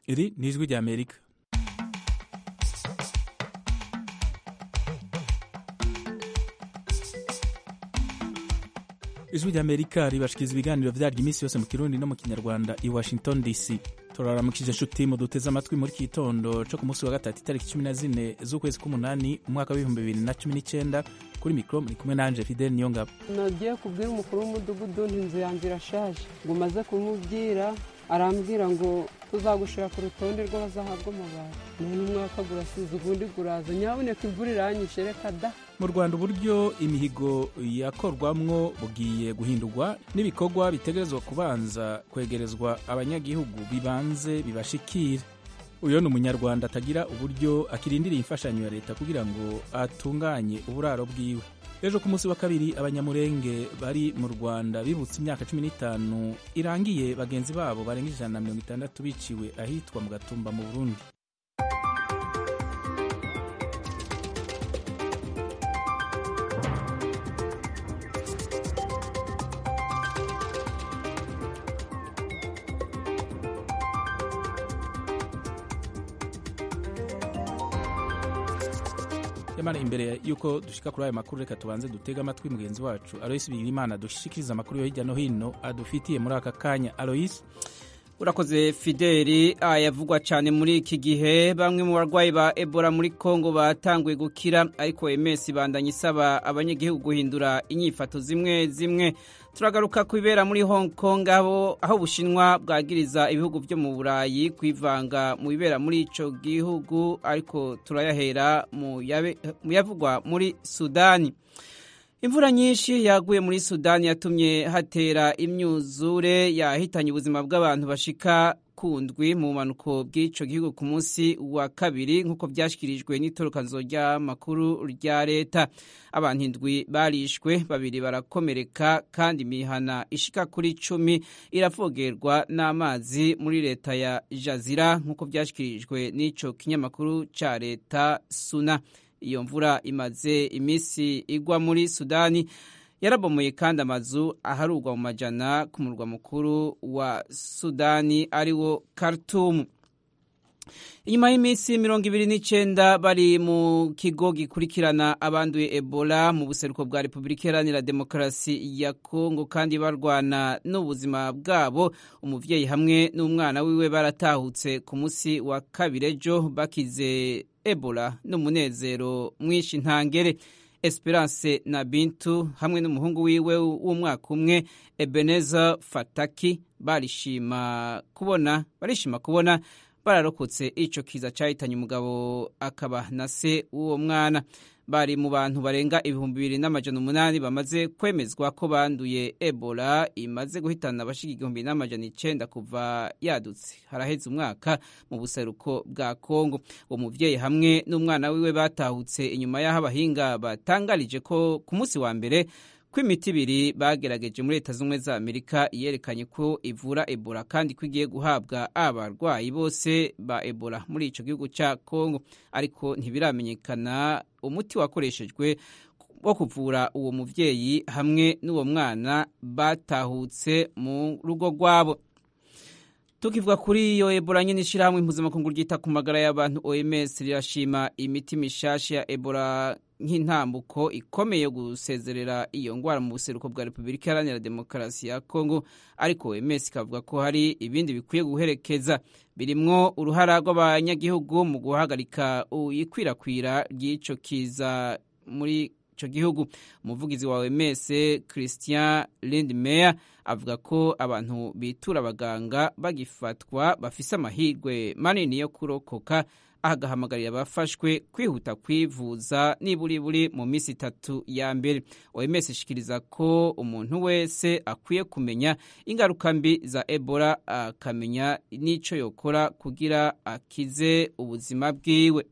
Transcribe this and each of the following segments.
iri ni ijwi rya amerika ijwi rya amerika ribashikiriza ibiganiro vyaryo iminsi yose mu kirundi no mu kinyarwanda i washington dc turaramukije inshuti mu duteze amatwi muri iki gitondo co ku munsi wa gatatu itariki cumi na zine z'ukwezi k'umunani umwaka w'ibihumbi bibiri na cumi n'icenda kuri mikoro muri kumwe nanje fidel niyongabo nagiye kubwira umukuru w'umudugudu nti inzu yanjye irashaje ngo umaze kumubwira arambwira ngo tuzagushira ku rutonde rw'abazahabwa amabati none umwaka gurasize ubundi guraza nyaboneka imvura iranyishe reka da mu rwanda uburyo imihigo yakorwamwo bugiye guhindurwa n'ibikorwa bitegerezwa kubanza kwegerezwa abanyagihugu bibanze bibashikire uyu ni umunyarwanda atagira uburyo akirindiriye imfashanyo ya leta kugira ngo atunganye uburaro bwiwe ejo ku munsi wa kabiri abanyamurenge bari mu rwanda bibutse imyaka cumi n'itanu irangiye bagenzi babo barenga ijana na mirongo itandatu biciwe ahitwa mu gatumba mu burundi yamara imbere yuko dushika kuri ayo makuru reka tubanze dutege amatwi mugenzi wacu aloyisi bigirimana dushikiriza amakuru yo hirya no hino adufitiye muri aka kanya aloyisi urakoze fideli ayavugwa cyane muri iki gihe bamwe mu barwayi ba ebola muri congo batanguye gukira ariko ms bandanye isaba abanyagihugu guhindura inyifato zimwe zimwe turagaruka ku bibera muri hong kong aho ubushinwa bwagiriza ibihugu byo mu burayi kwivanga mu bibera muri icyo gihugu ariko turayahera mu yavugwa muri sudani imvura nyinshi yaguye muri sudani yatumye hatera imyuzure yahitanye ubuzima bw'abantu bashika ku ndwi mu bumanuko bw'icyo gihugu ku munsi wa kabiri nk'uko byashyikirijwe n'itorokanzo ry'amakuru rya leta abantu indwi barishwe babiri barakomereka kandi imihana ishika kuri icumi iravogerwa n'amazi muri leta ya jazira nk'uko byashyikirijwe n'icyo kinyamakuru cya leta suna iyo mvura imaze iminsi igwa muri sudani yarabomoye kandi amazu aharurwa mu majana ku murwa mukuru wa sudani ariwo Khartoum inyuma y'iminsi mirongo ibiri n'icyenda bari mu kigo gikurikirana abanduye ebola mu buseruko bwa repubulika iharanira demokarasi ya kongo kandi barwana n'ubuzima bwabo umubyeyi hamwe n'umwana wiwe baratahutse ku munsi wa kabiri ejo bakize ebola n'umunezero mwinshi ntangere esperance na bintu hamwe n'umuhungu wiwe w'umwaka umwe ebeneza fataki barishima kubona barishima kubona bararokotse ico kiza cahitanye umugabo akaba na se w'uwo mwana bari mu bantu barenga ibihumbi bibiri n'amajana umunani bamaze kwemezwa ko banduye ebola imaze guhitana abashika igihumbi n'amajana icenda kuva yadutse haraheze umwaka mu buseruko bwa kongo uwo muvyeyi hamwe n'umwana wiwe batahutse inyuma y'aho abahinga batangarije ko ku munsi wa mbere ko imiti ibiri bagerageje muri leta z'ubumwe za amerika yerekanye ko ivura ebola kandi ko igiye guhabwa abarwayi bose ba ebola muri ico gihugu ca kongo ariko ntibiramenyekana umuti wakoreshejwe wo kuvura uwo muvyeyi hamwe n'uwo mwana batahutse mu rugo rwabo tukivuga kuri iyo ebola nyine ishyirahamwe impuzamakungu ryita ku magara y'abantu oms rirashima imiti mishasha ya ebola nk'intambuko ikomeye yo gusezerera iyo ngwara mu buseruko bwa repubulika iharanira demokarasi ya kongo ariko oms ikavuga ko hari ibindi bikwiye guherekeza birimwo uruhara rw'abanyagihugu mu guhagarika ikwirakwira ry'ico kiza muri ico gihugu umuvugizi wa OMS Christian Lindmeier avuga ko abantu bitura abaganga bagifatwa bafise amahirwe manini yo kurokoka agahamagarira abafashwe kwihuta kwivuza niburi buri mu minsi itatu ya mbere OMS ishikiriza ko umuntu wese akwiye kumenya ingaruka mbi za Ebola akamenya n'ico yokora kugira akize ubuzima bwiwe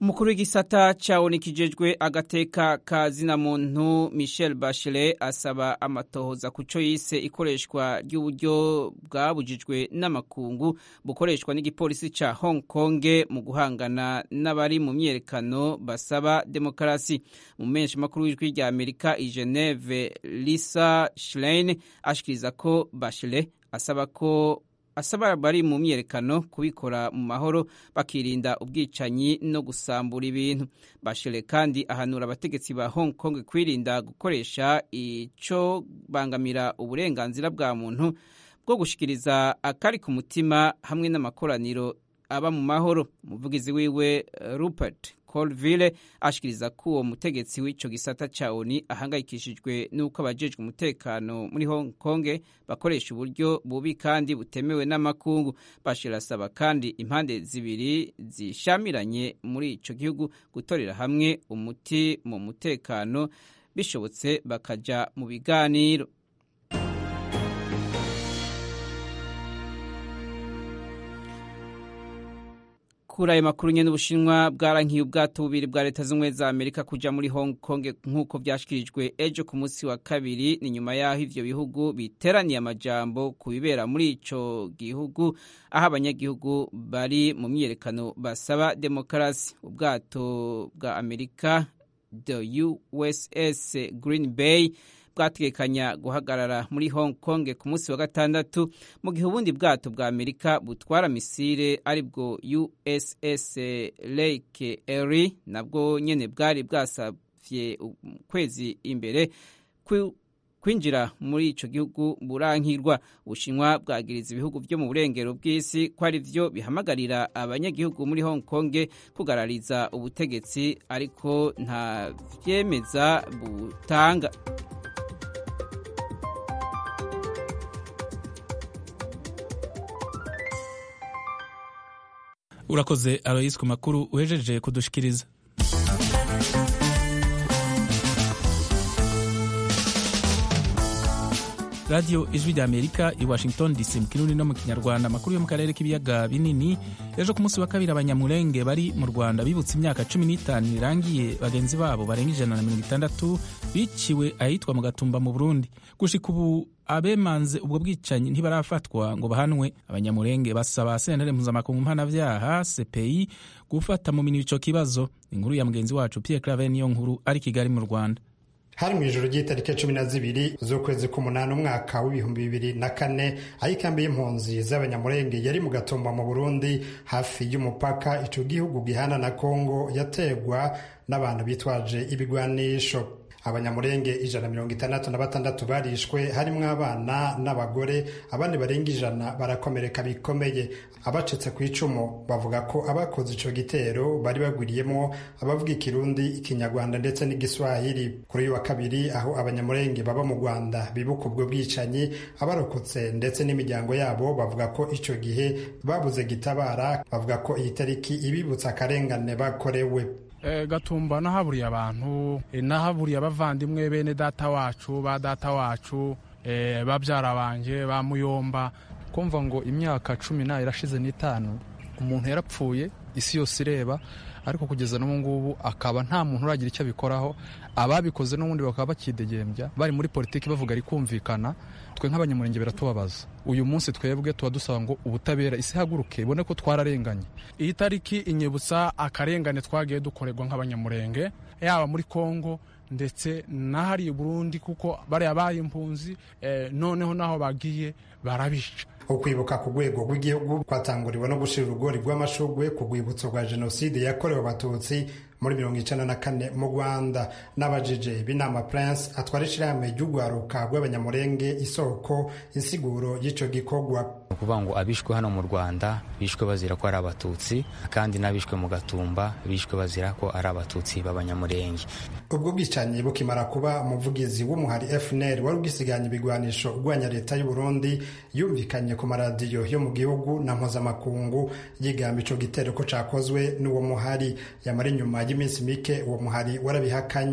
umukuru w'igisata cawoni kijejwe agateka ka zina muntu michel bachelet asaba amatohoza ku co yise ikoreshwa ry'uburyo bwabujijwe n'amakungu bukoreshwa n'igipolisi ca hong kong mu guhangana n'abari mu myerekano basaba demokarasi mu menshi makuru w'ijwi rya amerika i geneve lisa schlein ashikiriza ko bachelet asaba ko asaba bari mu myerekano kubikora mu mahoro bakirinda ubwicanyi no gusambura ibintu bashere kandi ahanura abategetsi ba hong kong kwirinda gukoresha ico bangamira uburenganzira bwa muntu bwo gushikiriza akari ku mutima hamwe n'amakoraniro aba mu mahoro umuvugizi wiwe rupert colville ashikiriza ko uwo mutegetsi w'ico gisata ca oni ahangayikishijwe n'uko abajejwe umutekano muri hong kong bakoresha uburyo bubi kandi butemewe n'amakungu bashira asaba kandi impande zibiri zishamiranye muri ico gihugu gutorera hamwe umuti mu mutekano bishobotse bakaja mu biganiro kuri ayo makuru nyene ubushinwa bwarankiye ubwato bubiri bwa leta z'ubumwe za amerika kuja muri hong kong nk'uko vyashikirijwe ejo ku munsi wa kabiri ni nyuma y'aho ivyo bihugu biteraniye amajambo ku bibera muri ico gihugu aho abanyagihugu bari mu myiyerekano basaba demokarasi ubwato bwa amerika the uss green bay bwategekanya guhagarara muri hong kong ku munsi wa gatandatu mu gihe ubundi bwato bwa amerika butwara misile aribwo uss lake erie nabwo nyene bwari bwasavye ukwezi imbere kwinjira muri ico gihugu burankirwa ubushinwa bwagiriza ibihugu vyo mu burengero bw'isi ko ari vyo bihamagarira abanyagihugu muri hong kong kugarariza ubutegetsi ariko nta vyemeza butanga urakoze aloyisi ku makuru uhejeje kudushikiriza radiyo ijwi rya amerika i washington dc mu kirundi no mu kinyarwanda amakuru yo mu karere k'ibiyaga binini ejo ku munsi wa kabiri abanyamurenge bari mu rwanda bibutse imyaka cumi n'itanu irangiye bagenzi babo barenga ijana na mirongo itandatu biciwe ahitwa mu gatumba mu burundi gushika ubu abemanze ubwo bwicanyi ntibarafatwa ngo bahanwe abanyamurenge basaba sentare mpuzamakungu mpanavyaha cpi gufata mu minwe ico kibazo inkuru ya mugenzi wacu pierre claver niyo nkuru ari kigali mu rwanda hari mu ijoro ry'itariki cumi na zibiri z'ukwezi k'umunani umwaka w'ibihumbi bibiri na kane aho ikambi y'impunzi z'abanyamurenge yari mu gatumba mu burundi hafi y'umupaka ico gihugu gihana na kongo yategwa n'abantu bitwaje ibigwanisho abanyamurenge ijana mirongo itandatu na batandatu barishwe harimwo abana n'abagore abandi barenga ijana barakomereka bikomeye abacitse ku icumu bavuga ko abakoze ico gitero bari bagwiriyemwo abavuga ikirundi ikinyarwanda ndetse n'igiswahili kuri uyu wa kabiri aho abanyamurenge baba mu rwanda bibuka ubwo bwicanyi abarokotse ndetse n'imiryango yabo bavuga ko ico gihe babuze gitabara bavuga ko iyi tariki ibibutsa akarengane bakorewe gatumba nahaburiye abantu nahaburiye abavandimwe bene data wacu ba data wacu babyara banje ba muyomba kumva ngo imyaka cumi n'ayo irashize n'itanu umuntu yarapfuye isi yose ireba ariko kugeza n'ubu ngubu akaba nta muntu uragira icyo abikoraho ababikoze n'ubundi bakaba bakidegembya bari muri politiki bavuga ari kumvikana twe nk'abanyamurenge biratubabaza uyu munsi twebwe tuba dusaba ngo ubutabera isi haguruke ibone ko twararenganye iyi tariki inyibutsa akarengane twagiye dukorerwa nk'abanyamurenge yaba muri kongo ndetse n'ahari Burundi kuko bariya baye impunzi noneho n'aho bagiye barabica ukwibuka ku rwego rw'igihugu kwatanguriwe no gushira urugori rw'amashugwe ku rwibutso rwa jenoside yakorewe abatutsi muri mirongo icenda na kane mu rwanda n'abajije b'inama prince atwara ishirahamwe ry'urwaruka rw'abanyamurenge isoko insiguro y'ico gikorwa ukuvuga ngo abishwe hano mu rwanda bishwe bazira ko ari abatutsi kandi n'abishwe mu gatumba bishwe bazira ko ari abatutsi b'abanyamurenge ubwo bwicanyi bukimara kuba umuvugizi w'umuhari fnr wari ugisiganya ibigwanisho urwanya leta y'u burundi yumvikanye ku maradiyo yo mu gihugu na mpuzamakungu yigamba ico gitero ko cakozwe n'uwo muhari yamara inyuma y'iminsi mike uwo muhari warabihakanye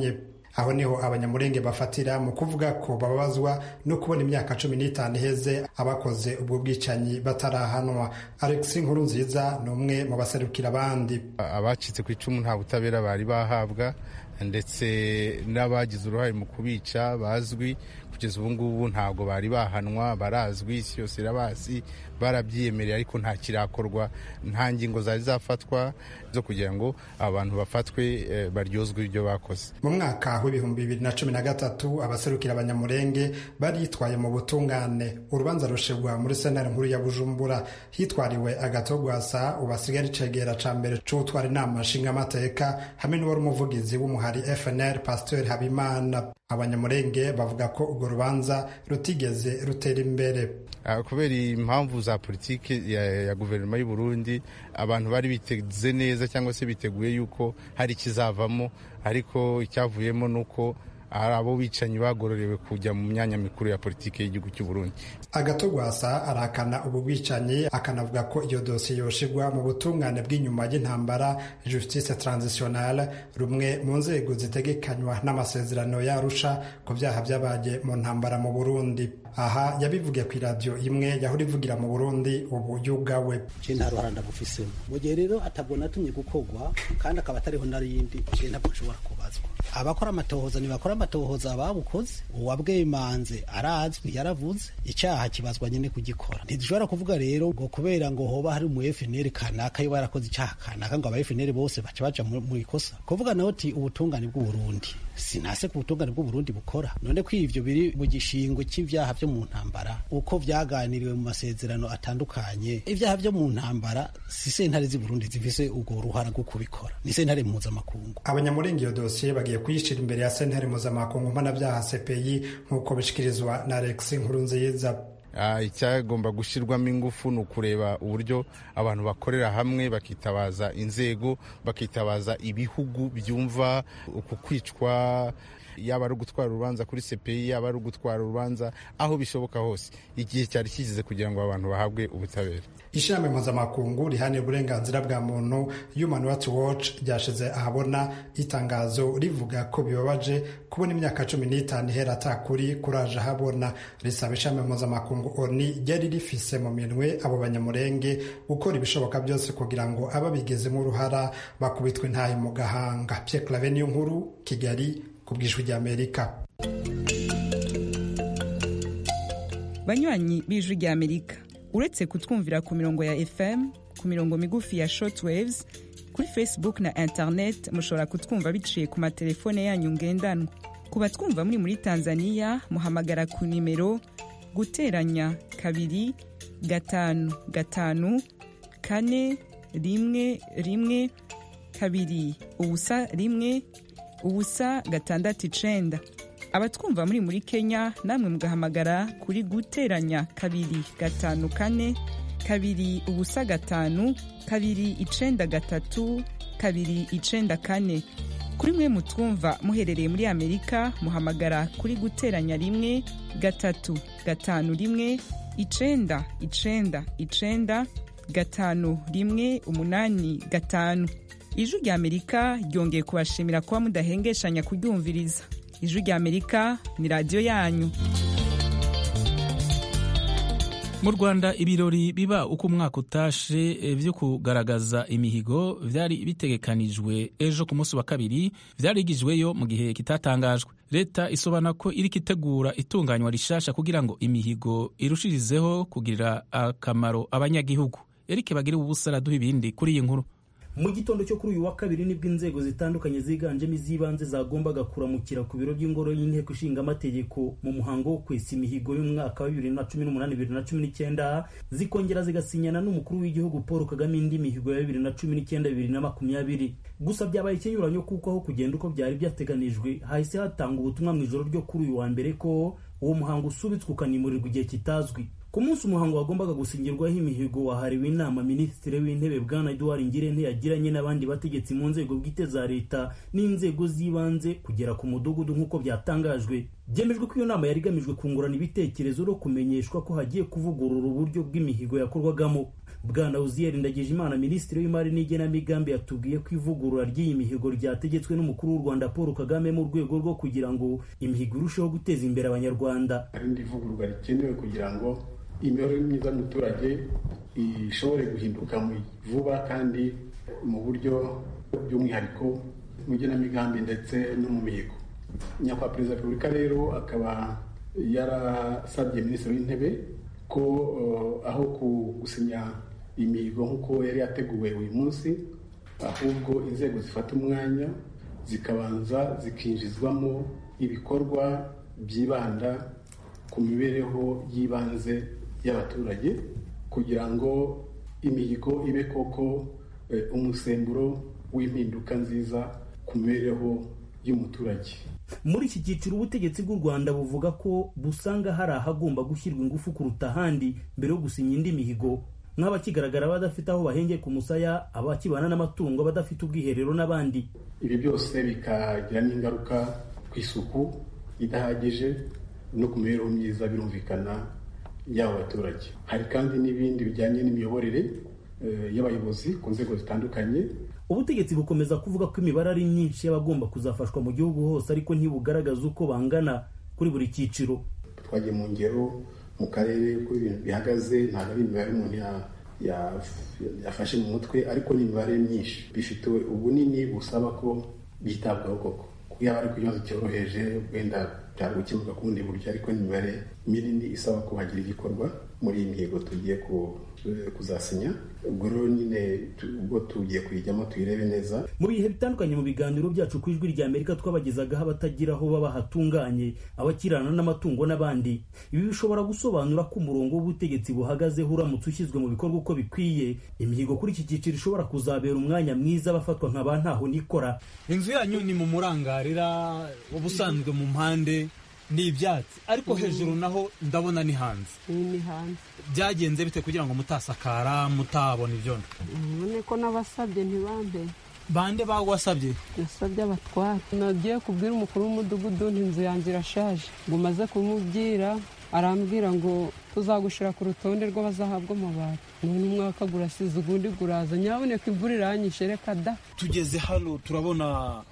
aho niho abanyamurenge bafatira mu kuvuga ko bababazwa no kubona imyaka cumi n'itanu iheze abakoze ubwo bwicanyi batarahanwa alex nkuru nziza ni umwe mu baserukira abandi abacitse ku icumu nta butabera bari bahabwa ndetse n'abagize uruhare mu kubica bazwi kugeza ubu ngubu ntabwo bari bahanwa barazwi isi yose irabazi barabyiyemereye ariko nta kirakorwa nta ngingo zari zafatwa zo kugira ngo abantu bafatwe baryozwe ibyo bakoze mu mwaka w'ibihumbi bibiri na cumi na gatatu abaserukira abanyamurenge baritwaye mu butungane urubanza rushirwa muri sentare nkuru ya bujumbura hitwariwe agatogwasa ubu asigaye icegera ca mbere c'utwara inama nshingamateka hamwe n'uwari umuvugizi w'umuhari fnr pasteur habimana abanyamurenge bavuga ko urwo rubanza rutigeze rutera imbere kubera impamvu za politiki ya, ya guverinoma y'u Burundi abantu bari biteze neza cyangwa se biteguye yuko hari ikizavamo ariko icyavuyemo ni uko hari abo bicanyi bagororewe kujya mu myanya mikuru ya politiki y'igihugu cy'u Burundi agatogwasa arahakana ubu bwicanyi akanavuga ko iyo dosiye yoshirwa mu butungane bw'inyuma y'intambara justice transitionnelle rumwe mu nzego zitegekanywa n'amasezerano yarusha ku byaha byabaye mu ntambara mu burundi aha yabivugiye ku iradiyo imwe yahora ivugira mu burundi ubu yugawe je nta ruhara ndabufisemo mu gihe rero atabwo natumye gukorwa kandi akaba atariho narindi je ntabwo nshobora kubazwa abakora amatohoza ntibakora amatohoza ababukoze uwabwemanze arazwi yaravuze icyaha kibazwa nyine kugikora ntidushobora kuvuga rero ngo kubera ngo hoba hari umu FNL kanaka yo yarakoze icyaha kanaka ngo aba FNL bose baca baja mu ikosa kuvuga naho ti ubutungane bw'u Burundi sinase ku butungane bw'u Burundi bukora none ko ivyo biri mu gishingo c'ivyaha vyo mu ntambara uko vyaganiriwe mu masezerano atandukanye ivyaha vyo mu ntambara si sentare z'i Burundi zifise ubwo ruhara rwo kubikora ni sentare mpuzamakungu abanyamurenge iyo dosiye bagiye kuyishira imbere ya sentare mpuzamakungu mpanabyaha CPI nk'uko bishikirizwa na Alex Nkurunziza icyagomba gushyirwamo ingufu ni ukureba uburyo abantu bakorera hamwe bakitabaza inzego bakitabaza ibihugu byumva uku kwicwa yaba ari ugutwara urubanza kuri CPI yaba ari ugutwara urubanza aho bishoboka hose igihe cyari kigeze kugira ngo abantu bahabwe ubutabera ishami mpuzamakungu rihanira uburenganzira bwa muntu Human Rights Watch ryashize ahabona itangazo rivuga ko bibabaje kubona imyaka cumi n'itanu ihera atakuri kuraje ahabona risaba ishami mpuzamakungu ONU ryari rifise mu minwe abo banyamurenge gukora ibishoboka byose kugira ngo ababigezemo uruhara bakubitwe intahe mu gahanga Pierre Claver niyo nkuru Kigali ku bw'ijwi ry'Amerika banywanyi b'ijwi ry'Amerika uretse kutwumvira ku mirongo ya fm ku mirongo migufi ya shortwaves kuri facebook na internet mushobora kutwumva biciye ku matelefone yanyu ngendanwa ku batwumva muri muri tanzania muhamagara ku nimero guteranya kabiri gatanu gatanu kane rimwe rimwe kabiri ubusa rimwe ubusa gatandatu icenda abatwumva muri muri kenya namwe mugahamagara kuri guteranya kabiri gatanu kane kabiri ubusa gatanu kabiri icenda gatatu kabiri icenda kane kuri mwe mutwumva muherereye muri amerika muhamagara kuri guteranya rimwe gatatu gatanu rimwe icenda icenda icenda gatanu rimwe umunani gatanu ijwi rya amerika ryongeye kubashimira kuba mudahengeshanya kuryumviriza ijwi rya amerika ni radiyo yanyu mu rwanda ibirori biba uko umwaka utashe byo kugaragaza imihigo byari bitegekanijwe ejo ku munsi wa kabiri byarigijweyo mu gihe kitatangajwe leta isobanura ko iri kitegura itunganywa rishasha kugira ngo imihigo irushirizeho kugirira akamaro abanyagihugu erike bagire ubusa araduha ibindi kuri iyi nkuru mu gitondo cyo kuri uyu wa kabiri nibwo inzego zitandukanye ziganjemo iz'ibanze zagombaga kuramukira ku biro by'ingoro y'inteko ishinga amategeko mu muhango wo kwesa imihigo y'umwaka wa bibiri na cumi n'umunani bibiri na cumi n'icyenda zikongera zigasinyana n'umukuru w'igihugu paul kagame indi mihigo ya bibiri na cumi n'icyenda bibiri na makumyabiri gusa byabaye ikinyuranyo kuko aho kugenda uko byari byateganijwe hahise hatanga ubutumwa mu ijoro ryo kuri uyu wa mbere ko uwo muhango usubitswe ukanimurirwa igihe kitazwi ku munsi umuhango wagombaga gusingirwaho imihigo wahariwe inama minisitiri w'intebe bwana eduard ngirente yagiranye n'abandi bategetsi mu nzego bwite za leta n'inzego z'ibanze kugera ku mudugudu nk'uko byatangajwe byemejwe ko iyo nama yari igamijwe kungurana ibitekerezo no kumenyeshwa ko hagiye kuvugurura uburyo bw'imihigo yakorwagamo bwana uziyeri ndagijimana minisitiri w'imari n'igenamigambi yatubwiye ko ivugurura ry'iyi mihigo ryategetswe n'umukuru w'u rwanda paul kagame mu rwego rwo kugira ngo imihigo irusheho guteza imbere abanyarwanda hari indi vugururwa rikenewe kugira ngo imibereho myiza y'umuturage ishobore guhinduka vuba kandi mu buryo by'umwihariko mu igenamigambi ndetse no mu mihigo nyakubahwa perezida wa repubulika rero akaba yarasabye minisitiri w'intebe ko aho gusinya imihigo nk'uko yari yateguwe uyu munsi ahubwo inzego zifata umwanya zikabanza zikinjizwamo ibikorwa byibanda ku mibereho y'ibanze y'abaturage kugira ngo imihigo ibe koko umusemburo w'impinduka nziza ku mibereho y'umuturage muri iki cyiciro ubutegetsi bw'u rwanda buvuga ko busanga hari ahagomba gushyirwa ingufu kuruta ahandi mbere yo gusinya indi mihigo nk'abakigaragara badafite aho bahengeye ku musaya abakibana n'amatungo badafite ubwiherero n'abandi ibi byose bikagira n'ingaruka ku isuku idahagije no ku mibereho myiza birumvikana y'abo baturage hari kandi n'ibindi bijyanye n'imiyoborere y'abayobozi ku nzego zitandukanye ubutegetsi bukomeza kuvuga ko imibare ari myinshi y'abagomba kuzafashwa mu gihugu hose ariko ntibugaragaza uko bangana kuri buri cyiciro twagiye mu ngero mu karere uko ibintu bihagaze ntabwo ari imibare umuntu yafashe mu mutwe ariko ni imibare myinshi bifite ubunini busaba ko byitabwaho koko yaba ari ku kibazo cyoroheje wenda byari gukemuka ku bundi buryo ariko ni imibare minini isaba ko hagira igikorwa muri iyi mihigo tugiye kuzasinya ubwo rero nyine ubwo tugiye kuyijyamo tuyirebe neza mu bihe bitandukanye mu biganiro byacu ku ijwi rya amerika twabagezagaho abatagira aho baba hatunganye abakirana n'amatungo n'abandi ibi bishobora gusobanura ko umurongo w'ubutegetsi buhagazeho uramutse ushyizwe mu bikorwa uko bikwiye imihigo kuri iki cyiciro ishobora kuzabera umwanya mwiza abafatwa nka ba ntaho nikora inzu yanyu ni mu murangarira ubusanzwe mu mpande ni ibyatsi ariko hejuru naho ndabona ni hanze ni hanze byagenze bite kugira ngo mutasakara mutabona ibyondo none ko n'abasabye ntibambe bande bagwasabye nasabye abatwara nagiye kubwira umukuru w'umudugudu inzu yanjye irashaje ngo umaze kumubwira arambwira ngo tuzagushira ku rutonde rw'abazahabwa amabati none umwaka gurasize ubundi guraza nyaboneka imvura iranyishe reka da tugeze hano turabona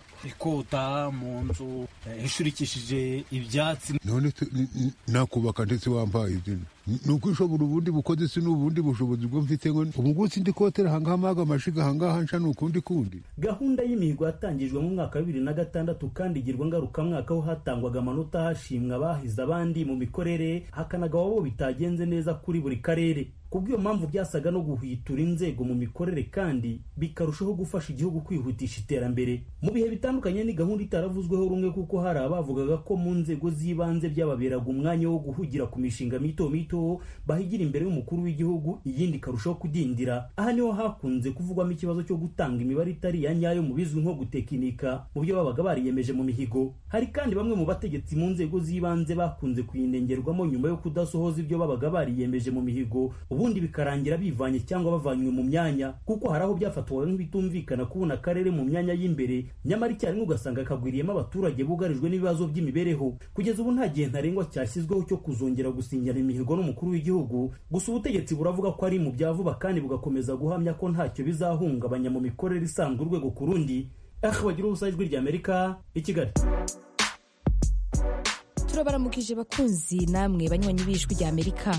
ikota mu nzu ishurikishije ibyatsi none nakubaka ndetse wambaye izina ni uko ishobora ubundi bukoze si n'ubundi bushobozi bwo mfite ngo ubu ngubu sindi kotera ahangaha amaga amashiga ahangaha nca ni ukundi kundi gahunda y'imihigo yatangijwe mu mwaka wa bibiri na gatandatu kandi igirwa ngarukamwaka aho hatangwaga amanota hashimwa abahize abandi mu mikorere hakanagawa bo bitagenze neza kuri buri karere kubw'iyo mpamvu byasaga no guhwitura inzego mu mikorere kandi bikarushaho gufasha igihugu kwihutisha iterambere mu bihe bitandukanye ni gahunda itaravuzweho rumwe kuko hari abavugaga ko mu nzego z'ibanze byababeraga umwanya wo guhugira ku mishinga mito mito bahigira imbere y'umukuru w'igihugu iyindi ikarushaho kudindira aha niho hakunze kuvugwamo ikibazo cyo gutanga imibare itari iya nyayo mu bizwi nko gutekinika mu byo babaga bariyemeje mu mihigo hari kandi bamwe mu bategetsi mu nzego z'ibanze bakunze kuyinengerwamo nyuma yo kudasohoza ibyo babaga bariyemeje mu mihigo ubundi bikarangira bivanye cyangwa bavanywe mu myanya kuko hari aho byafatwaga nk'ibitumvikana kubona akarere mu myanya y'imbere nyamara icyarimwe ugasanga kagwiriyemo abaturage bugarijwe n'ibibazo by'imibereho kugeza ubu nta gihe ntarengwa cyashyizweho cyo kuzongera gusinyana imihigo n'umukuru w'igihugu gusa ubutegetsi buravuga ko ari mu bya vuba kandi bugakomeza guhamya ko ntacyo bizahungabanya mu mikorere isanzwe urwego ku rundi aha bagira ubusa ijwi ry'amerika i kigali turabaramukije bakunzi namwe banywanyi b'ijwi ry'amerika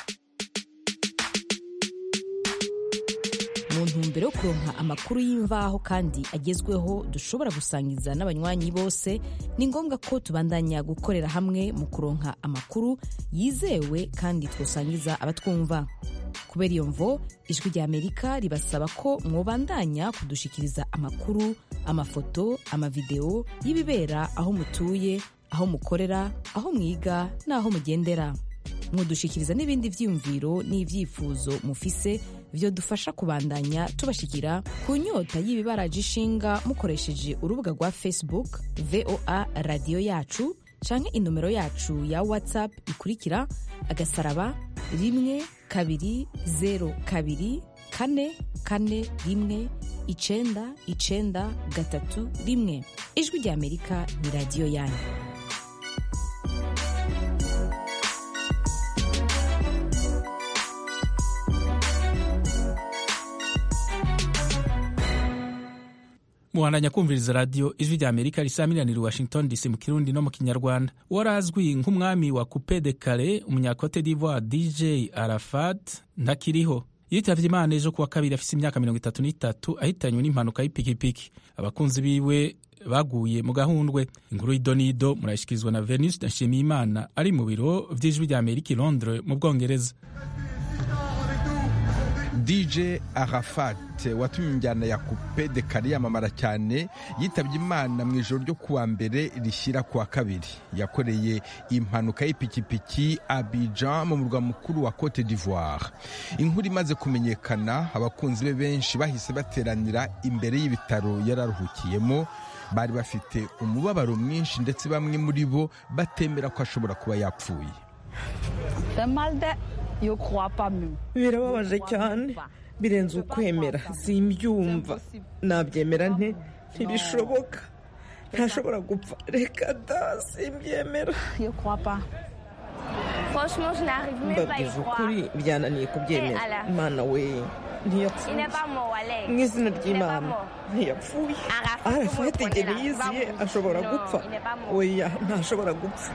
mu ntumbero yo kuronka amakuru y'imvaho kandi agezweho dushobora gusangiza n'abanywanyi bose ni ngombwa ko tubandanya gukorera hamwe mu kuronka amakuru yizewe kandi twosangiza abatwumva kubera iyo mvo ijwi rya amerika ribasaba ko mwobandanya kudushikiriza amakuru amafoto amavideo y'ibibera aho mutuye aho mukorera aho mwiga n'aho mugendera mudushikiriza n'ibindi vyiyumviro n'ivyifuzo mufise vyo dufasha kubandanya tubashikira ku nyota y'ibibaraje ishinga mukoresheje urubuga rwa facebook voa radiyo yacu canke inomero yacu ya whatsapp ikurikira agasaraba rimwe kabiri zero kabiri kane kane rimwe icenda icenda gatatu rimwe ijwi rya amerika ni radiyo yanyu mubandanya kumviriza radiyo ijwi rya amerika risamiraniye washington dc mu kirundi no mu kinyarwanda uwari azwi nk'umwami wa coupe de kare umunyakote d'ivoire dj arafat ntakiriho yitavye imana ejo kuwa kabiri afise imyaka mirongo itatu n'itatu ahitanywe n'impanuka y'ipikipiki abakunzi biwe baguye mu gahundwe inkuru y'idonido murayishikirizwa na venus nshimiyimana ari mu biro vy'ijwi rya amerika i londres mu bwongereza dj arafat watumye injyana ya coupe de kare yamamara cyane yitabye imana mu ijoro ryo kuwa mbere rishyira kuwa kabiri yakoreye impanuka y'ipikipiki abijan mu murwa mukuru wa cote d'ivoire inkuru imaze kumenyekana abakunzi be benshi bahise bateranira imbere y'ibitaro yararuhukiyemo bari bafite umubabaro mwinshi ndetse bamwe muri bo batemera ko ashobora kuba yapfuye birababaje cyane birenze ukwemera simbyumva nabyemera nte ntibishoboka ntashobora gupfa reka da simbyemera mbabwije ukuri byananiye kubyemera imana we ntiyapfuye mu izina ry'imana ntiyapfuye arafate igihe yiziye ashobora gupfa oya ntashobora gupfa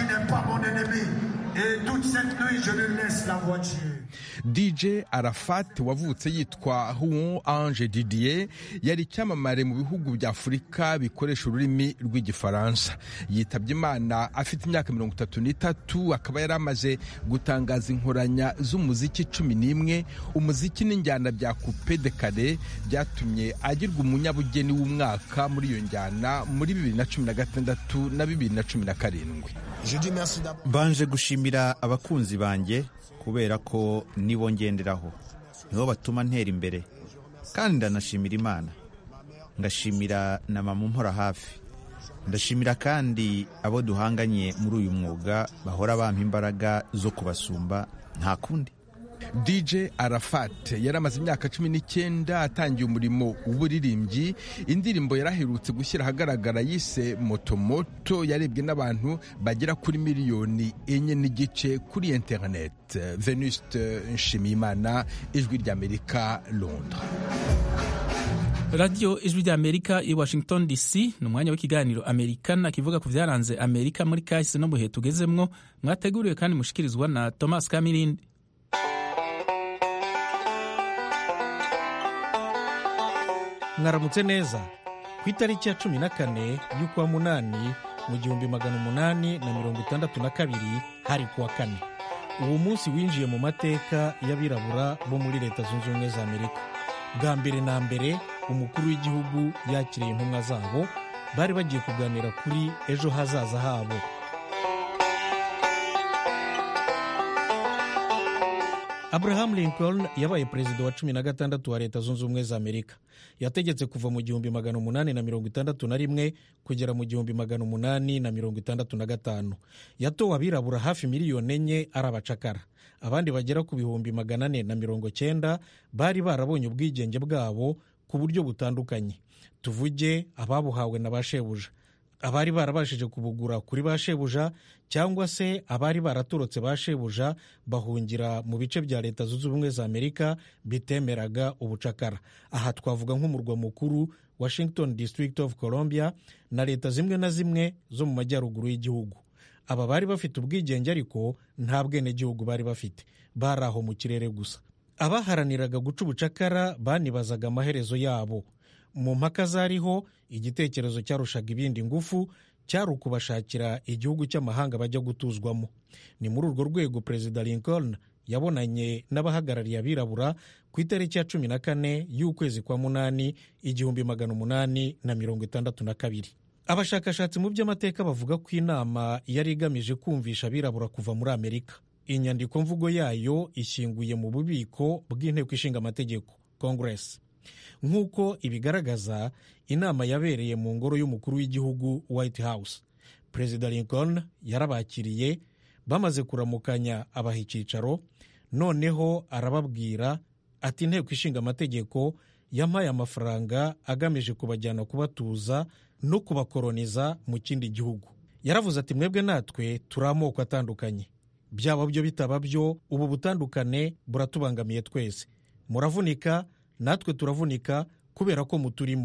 dj arafat wavutse yitwa huon ange didier yari icyamamare mu bihugu bya afurika bikoresha ururimi rw'igifaransa yitabye imana afite imyaka mirongo itatu n'itatu akaba yari amaze gutangaza inkoranya z'umuziki cumi n'imwe umuziki n'injyana bya coupe de kare byatumye agirwa umunyabugeni w'umwaka muri iyo njyana muri bibiri na cumi na gatandatu na bibiri na cumi na karindwi mbanje gushimira abakunzi banjye kubera ko nibo ngenderaho nibo batuma ntera imbere kandi ndanashimira imana ndashimira na mama umpora hafi ndashimira kandi abo duhanganye muri uyu mwuga bahora bampa imbaraga zo kubasumba nta kundi dj arafat yari amaze imyaka cumi n'icyenda atangiye umurimo w'uburirimbyi indirimbo yaraherutse gushyira ahagaragara yise motomoto yarebwe n'abantu bagera kuri miliyoni enye n'igice kuri interineti venuste nshimiyimana ijwi ry'amerika londres radiyo ijwi rya amerika i washington dc ni umwanya w'ikiganiro amerikana kivuga ku byaranze amerika muri kahise no mu bihe tugezemwo mwateguriwe kandi mushikirizwa na thomas kamirindi mwaramutse neza ku itariki ya cumi na kane y'ukwa munani mu gihumbi magana umunani na mirongo itandatu na kabiri hari kuwa kane uwo munsi winjiye mu mateka y'abirabura bo muri leta zunze ubumwe za amerika bwa mbere na mbere umukuru w'igihugu yakiriye intumwa zabo bari bagiye kuganira kuri ejo hazaza habo abraham lincoln yabaye perezida wa cumi na gatandatu wa leta zunze ubumwe za amerika yategetse kuva mu gihumbi magana umunani na mirongo itandatu na rimwe kugera mu gihumbi magana umunani na mirongo itandatu na gatanu yatowe abirabura hafi miliyoni enye ari abacakara abandi bagera ku bihumbi magana ane na mirongo cyenda bari barabonye ubwigenge bwabo ku buryo butandukanye tuvuge ababuhawe na ba shebuja abari barabashije kubugura kuri ba shebuja cyangwa se abari baratorotse ba shebuja bahungira mu bice bya leta zunze ubumwe za amerika bitemeraga ubucakara aha twavuga nk'umurwa mukuru washington district of columbia na leta zimwe na zimwe zo mu majyaruguru y'igihugu aba bari bafite ubwigenge ariko nta bwenegihugu bari bafite bari aho mu kirere gusa abaharaniraga guca ubucakara banibazaga amaherezo yabo mu mpaka zariho igitekerezo cyarushaga ibindi ngufu cyari ukubashakira igihugu cy'amahanga bajya gutuzwamo ni muri urwo rwego perezida lincoln yabonanye n'abahagarariye abirabura ku itariki ya cumi na kane y'ukwezi kwa munani igihumbi magana umunani na mirongo itandatu na kabiri abashakashatsi mu by'amateka bavuga ko inama yari igamije kumvisha abirabura kuva muri amerika inyandiko mvugo yayo ishyinguye mu bubiko bw'inteko ishinga amategeko congress nk'uko ibigaragaza inama yabereye mu ngoro y'umukuru w'igihugu white house perezida lincoln yarabakiriye bamaze kuramukanya abaha icyicaro noneho arababwira ati inteko ishinga amategeko yampaye amafaranga agamije kubajyana kubatuza no kubakoroniza mu kindi gihugu yaravuze ati mwebwe natwe turi amoko atandukanye byaba byo bitaba byo ubu butandukane buratubangamiye twese muravunika natwe turavunika kubera ko muturimo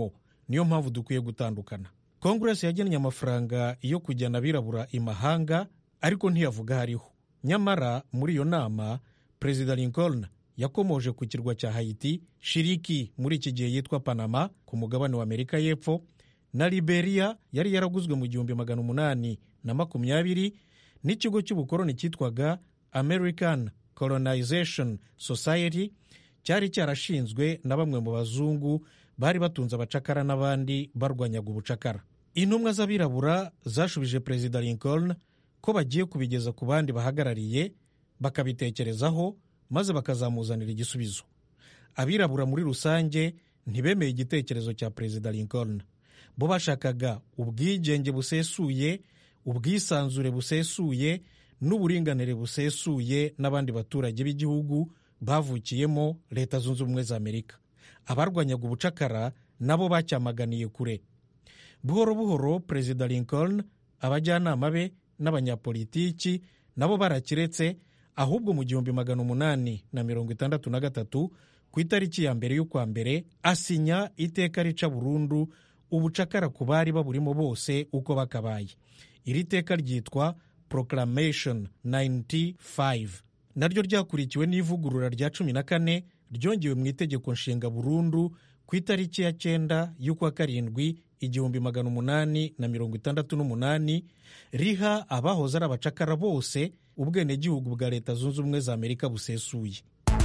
niyo mpamvu dukwiye gutandukana kongeresi yagennye amafaranga yo kujyana abirabura imahanga ariko ntiyavuga hariho nyamara muri iyo nama perezida lincoln yakomoje ku kirwa cya hayiti shiriki muri iki gihe yitwa panama ku mugabane wa amerika y'epfo na liberia yari yaraguzwe mu gihumbi magana umunani na makumyabiri n'ikigo cy'ubukoroni cyitwaga american colonization society cyari cyarashinzwe na bamwe mu bazungu bari batunze abacakara n'abandi barwanyaga ubucakara intumwa z'abirabura zashubije perezida lincoln ko bagiye kubigeza ku bandi bahagarariye bakabitekerezaho maze bakazamuzanira igisubizo abirabura muri rusange ntibemeye igitekerezo cya perezida lincoln bo bashakaga ubwigenge busesuye ubwisanzure busesuye n'uburinganire busesuye n'abandi baturage b'igihugu bavukiyemo leta zunze ubumwe za amerika abarwanyaga ubucakara nabo bacyamaganiye kure buhoro buhoro perezida lincoln abajyanama be n'abanyapolitiki nabo barakiretse ahubwo mu gihumbi magana umunani na mirongo itandatu na gatatu ku itariki ya mbere y'ukwa mbere asinya iteka rica burundu ubucakara ku bari baburimo bose uko bakabaye iri teka ryitwa proclamation 95 naryo ryakurikiwe n'ivugurura rya cumi na kane ryongewe mu itegeko nshinga burundu ku itariki ya cyenda y'ukwa karindwi igihumbi magana umunani na mirongo itandatu n'umunani riha abahoze ari abacakara bose ubwenegihugu bwa leta zunze ubumwe za amerika busesuye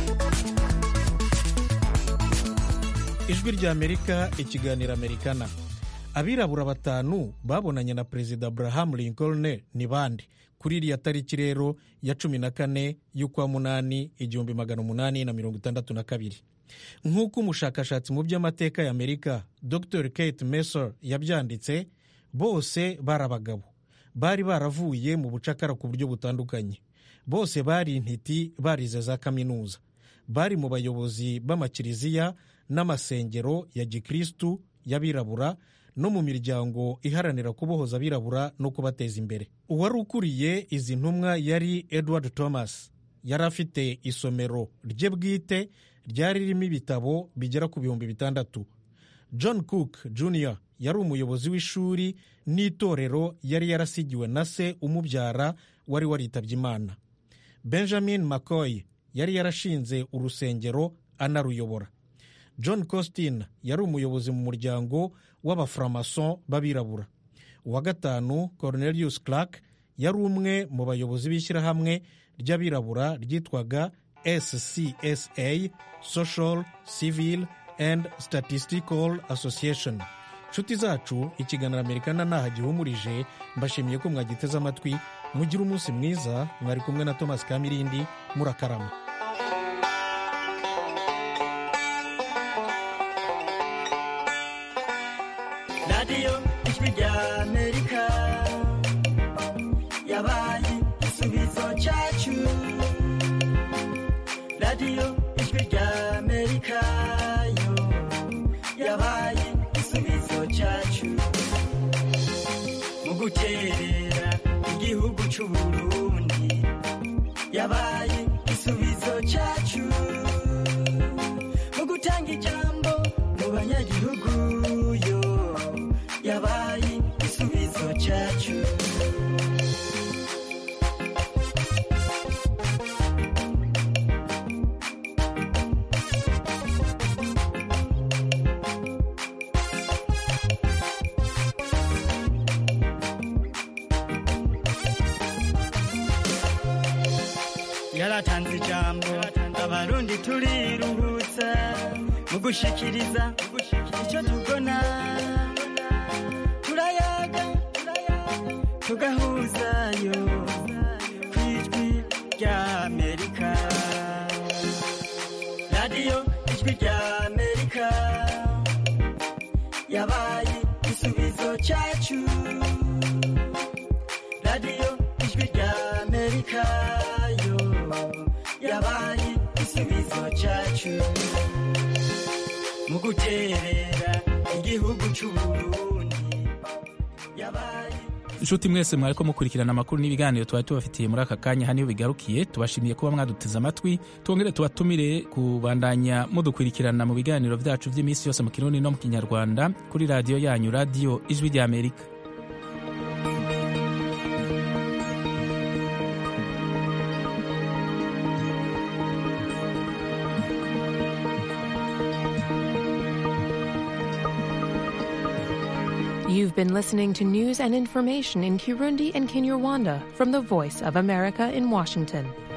ijwi rya amerika ikiganiro amerikana abirabura batanu babonanye na perezida abraham lincoln ni bande kuri iriya tariki rero ya cumi na kane y'ukwa munani igihumbi magana umunani na mirongo itandatu na kabiri nk'uko umushakashatsi mu by'amateka ya amerika dr kate messer yabyanditse bose bari abagabo bari baravuye mu bucakara ku buryo butandukanye bose bari intiti barize za kaminuza bari mu bayobozi b'amakiriziya n'amasengero ya gikristu y'abirabura no mu miryango iharanira kubohoza abirabura no kubateza imbere uwari ukuriye izi ntumwa yari edward thomas yari afite isomero rye bwite ryari ririmo ibitabo bigera ku bihumbi bitandatu john cook jr yari umuyobozi w'ishuri n'itorero yari yarasigiwe na se umubyara wari waritabye imana benjamin mccoy yari yarashinze urusengero anaruyobora john costin yari umuyobozi mu muryango w'abaframason b'abirabura uwa gatanu cornelius clark yari umwe mu bayobozi b'ishyirahamwe ry'abirabura ryitwaga scsa social civil and statistical association nshuti zacu ikiganiro amerikana ntaho gihumurije mbashimiye ko mwagiteze amatwi mugire umunsi mwiza mwari kumwe na thomas kamirindi murakarama radiyo ijwi rya amerika yabaye igisubizo cyacu radiyo ijwi rya amerika yo yabaye igisubizo cyacu mu guterera igihugu cy'u burundi yabaye igisubizo cyacu mu gutanga ijambo mu banyagihugu yo yabaye igisubizo cyacu yaratanze ijambo abarundi turiruhutsa mu gushikiriza icyo tubona turayaga tugahuzayo ku ijwi rya amerika radiyo ijwi rya amerika yabaye igisubizo cyacu radiyo ijwi rya amerika yo yabaye igisubizo cyacu mu guterera igihugu cy'u burundi yabaye nshuti mwese mwariko mukurikirana amakuru n'ibiganiro twari tubafitiye muri aka kanya haniyo bigarukiye tubashimiye kuba mwaduteze amatwi twongere tubatumire kubandanya mudukurikirana mu biganiro byacu by'iminsi yose mu kirundi no mu kinyarwanda kuri radiyo yanyu radiyo ijwi ry'amerika You've been listening to news and information in Kirundi and Kinyarwanda from the Voice of America in Washington.